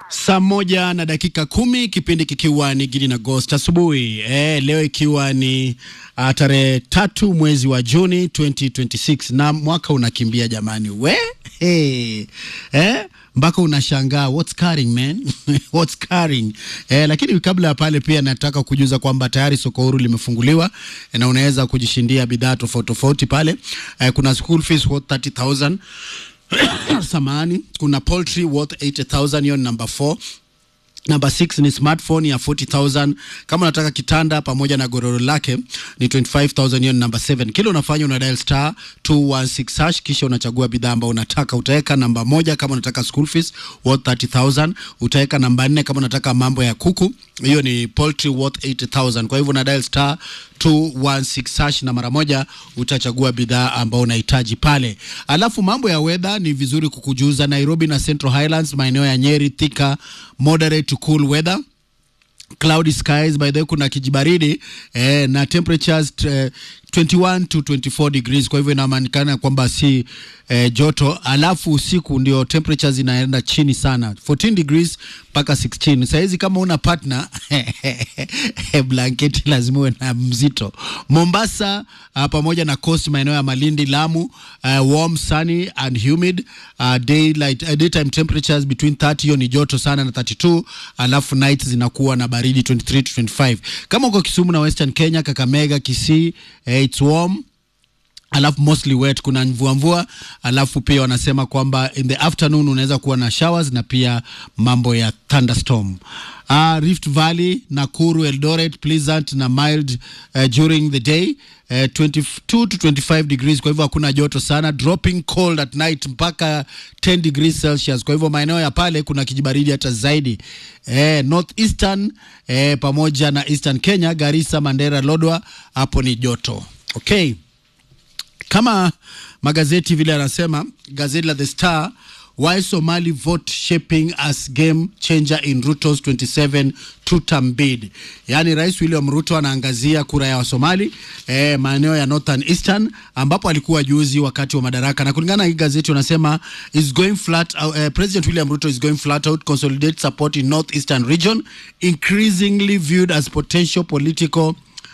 Saa moja na dakika kumi kipindi kikiwa ni Gidi na Ghost asubuhi e, leo ikiwa ni uh, tarehe tatu mwezi wa Juni 2026 na mwaka unakimbia jamani, we hey. eh? mpaka unashangaa what's carrying man what's carrying eh, lakini kabla ya pale pia nataka kujuza kwamba tayari soko huru limefunguliwa eh, na unaweza kujishindia bidhaa tofauti tofauti pale eh, kuna school fees worth 30000 samani kuna poultry worth 80000 hiyo ni number 4 Namba 6 ni smartphone ya 40000 kama unataka kitanda pamoja na godoro lake ni 25000 hiyo ni namba 7 kile unafanya una dial star 216 hash kisha unachagua bidhaa ambayo unataka utaweka namba moja kama unataka school fees worth 30000 utaweka namba 4 kama unataka mambo ya kuku hiyo ni poultry worth 80000 kwa hivyo una dial star 216 hash na mara moja utachagua bidhaa ambao unahitaji pale. Alafu mambo ya weather ni vizuri kukujuza. Nairobi na Central Highlands, maeneo ya Nyeri, Thika, moderate to cool weather cloudy skies by the way, kuna kijibaridi eh, na temperatures eh, 21 to 24 degrees. Kwa hivyo inamaanikana kwamba si eh, joto, alafu usiku ndio temperatures zinaenda chini sana 14 degrees mpaka 16. Sahizi kama una partner blanketi lazima uwe na mzito. Mombasa uh, pamoja na coast maeneo ya Malindi, Lamu uh, warm sunny and humid uh, daylight, uh, daytime temperatures between 30 hiyo ni joto sana na 32, alafu night zinakuwa na baridi 23 to 25. Kama uko Kisumu na Western Kenya, Kakamega, Kisii eh, it's warm alafu mostly wet, kuna mvua mvua, alafu pia wanasema kwamba in the afternoon unaweza kuwa na showers na pia mambo ya thunderstorm. Uh, Rift Valley, Nakuru, Eldoret pleasant na mild uh, during the day uh, 22 to 25 degrees, kwa hivyo hakuna joto sana, dropping cold at night mpaka 10 degrees Celsius. Kwa hivyo maeneo ya pale kuna kijibaridi hata zaidi eh, northeastern eh, pamoja na eastern Kenya, Garissa, Mandera, Lodwa, hapo ni joto okay kama magazeti vile anasema gazeti la The Star, why Somali vote shaping as game changer in Ruto's 27 two-term bid. Yaani Rais William Ruto anaangazia kura ya Wasomali eh, maeneo ya Northern Eastern ambapo alikuwa juzi wakati wa madaraka, na kulingana na hii gazeti wanasema is going flat uh, eh, President William Ruto is going flat out consolidate support in North Eastern region increasingly viewed as potential political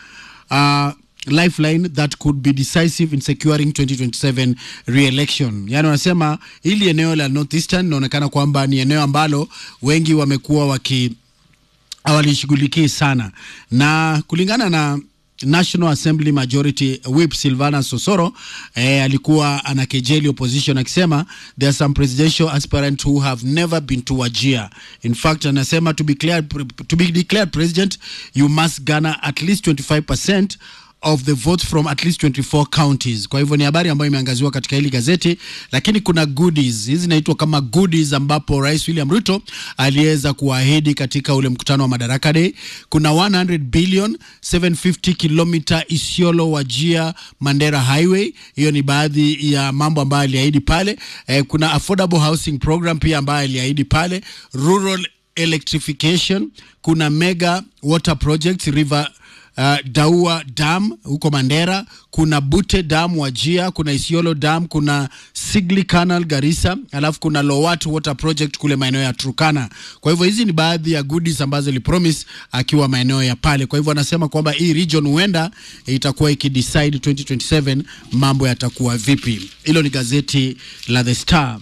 uh, lifeline that could be decisive in securing 2027 re-election. Yani wanasema hili eneo la Northeastern inaonekana kwamba ni eneo ambalo wengi wamekuwa waki hawalishughulikii sana, na kulingana na National Assembly Majority Whip Silvana Sosoro eh, alikuwa anakejeli opposition akisema there are some presidential aspirants who have never been to Wajir. In fact, anasema to be declared, to be declared president you must garner at least 25% of the votes from at least 24 counties. Kwa hivyo ni habari ambayo imeangaziwa katika hili gazeti, lakini kuna goodies hizi zinaitwa kama goodies, ambapo Rais William Ruto aliweza kuahidi katika ule mkutano wa Madaraka Day. Kuna 100 billion 750 kilomita Isiolo Wajia Mandera Highway, hiyo ni baadhi ya mambo ambayo aliahidi pale. Eh, kuna affordable housing program pia ambayo aliahidi pale, rural electrification, kuna mega water projects river Uh, Daua Dam huko Mandera, kuna Bute Dam Wajia, kuna Isiolo Dam, kuna Sigli Canal Garissa, alafu kuna Lowat Water Project kule maeneo ya Turkana. Kwa hivyo hizi ni baadhi ya goodies ambazo alipromise akiwa maeneo ya pale. Kwa hivyo anasema kwamba hii region huenda itakuwa ikidecide 2027 mambo yatakuwa vipi. Hilo ni gazeti la The Star.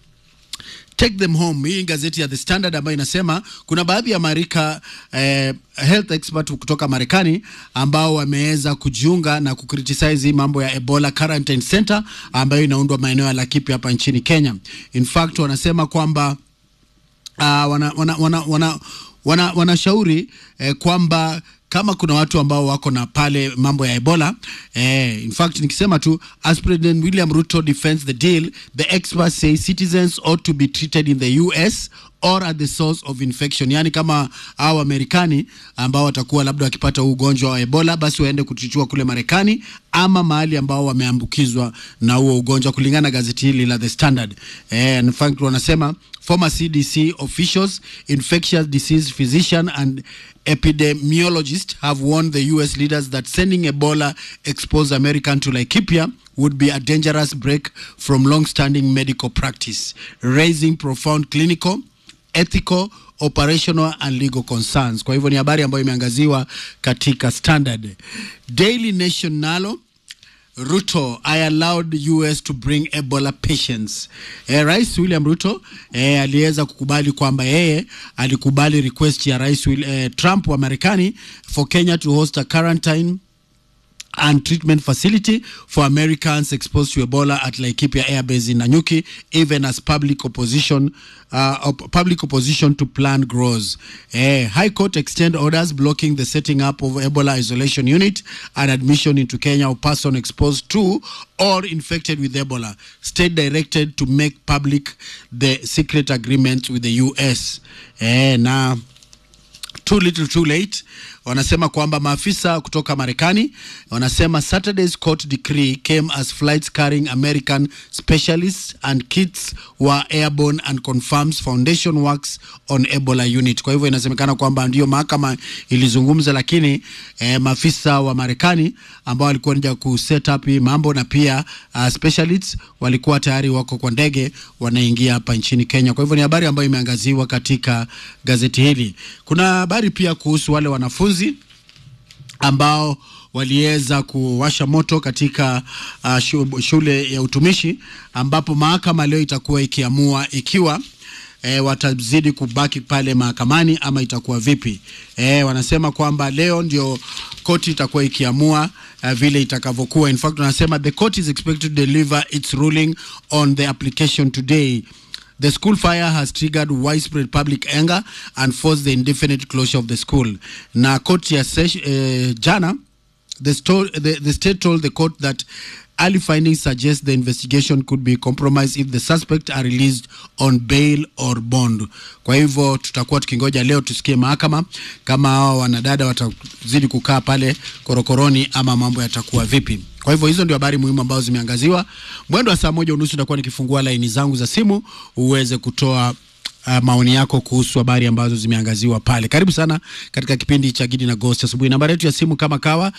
Take them home. Hii gazeti ya The Standard ambayo inasema kuna baadhi ya marika eh, health expert kutoka Marekani ambao wameweza kujiunga na kukritisize mambo ya Ebola Quarantine Center ambayo inaundwa maeneo ya Laikipia hapa nchini Kenya. In fact wanasema kwamba uh, wana, wana, wana, wana, wana, wanashauri eh, kwamba kama kuna watu ambao wako na pale mambo ya Ebola eh, in fact nikisema tu as President William Ruto defends the deal the experts say citizens ought to be treated in the US or at the source of infection, yani kama hao Wamarekani ambao watakuwa labda wakipata huu ugonjwa wa Ebola basi waende kutichua kule Marekani ama mahali ambao wameambukizwa na huo ugonjwa, kulingana na gazeti hili la The Standard. Eh, in fact wanasema former CDC officials, infectious disease physician and epidemiologist have warned the US leaders that sending Ebola exposed American to Laikipia would be a dangerous break from long-standing medical practice, raising profound clinical ethical operational and legal concerns. Kwa hivyo ni habari ambayo imeangaziwa katika Standard. Daily Nation nalo Ruto, I allowed US to bring Ebola patients. Eh, Rais William Ruto eh, aliweza kukubali kwamba yeye alikubali request ya Rais Will, eh, Trump wa Marekani for Kenya to host a quarantine and treatment facility for Americans exposed to Ebola at Laikipia Air Base in Nanyuki, even as public opposition uh, op- public opposition to plan grows. Eh, High Court extend orders blocking the setting up of Ebola isolation unit and admission into Kenya of person exposed to or infected with Ebola. State directed to make public the secret agreement with the US. Eh, na too little too late wanasema kwamba maafisa kutoka marekani wanasema saturday's court decree came as flights carrying american specialists and kits were airborne and confirms foundation works on ebola unit kwa hivyo inasemekana kwamba ndio mahakama ilizungumza lakini eh, maafisa wa marekani ambao walikuwa nja kuset up hii mambo na pia uh, specialists walikuwa tayari wako kwa ndege wanaingia hapa nchini kenya kwa hivyo ni habari ambayo imeangaziwa katika gazeti hili kuna habari pia kuhusu wale wanafunzi ambao waliweza kuwasha moto katika uh, shu- shule ya utumishi ambapo mahakama leo itakuwa ikiamua ikiwa E, watazidi kubaki pale mahakamani ama itakuwa vipi? E, wanasema kwamba leo ndio koti itakuwa ikiamua uh, vile itakavyokuwa. In fact, wanasema the court is expected to deliver its ruling on the application today. The school fire has triggered widespread public anger and forced the indefinite closure of the school. Na koti ya sesh, eh, jana the, sto- the, the state told the court that early findings suggest the investigation could be compromised if the suspect are released on bail or bond. Kwa hivyo tutakuwa tukingoja leo tusikie mahakama kama hao wanadada watazidi kukaa pale korokoroni ama mambo yatakuwa vipi. Kwa hivyo hizo ndio habari muhimu ambazo zimeangaziwa. Mwendo wa saa moja unusu nitakuwa nikifungua laini zangu za simu uweze kutoa uh, maoni yako kuhusu habari ambazo zimeangaziwa pale. Karibu sana katika kipindi cha Gidi na Ghost asubuhi. Nambari yetu ya simu kama kawa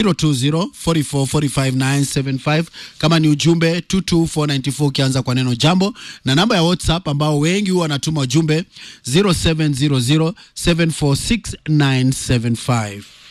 0204445975 kama ni ujumbe 22494 ukianza kwa neno jambo, na namba ya WhatsApp ambao wengi huwa wanatuma ujumbe 0700746975.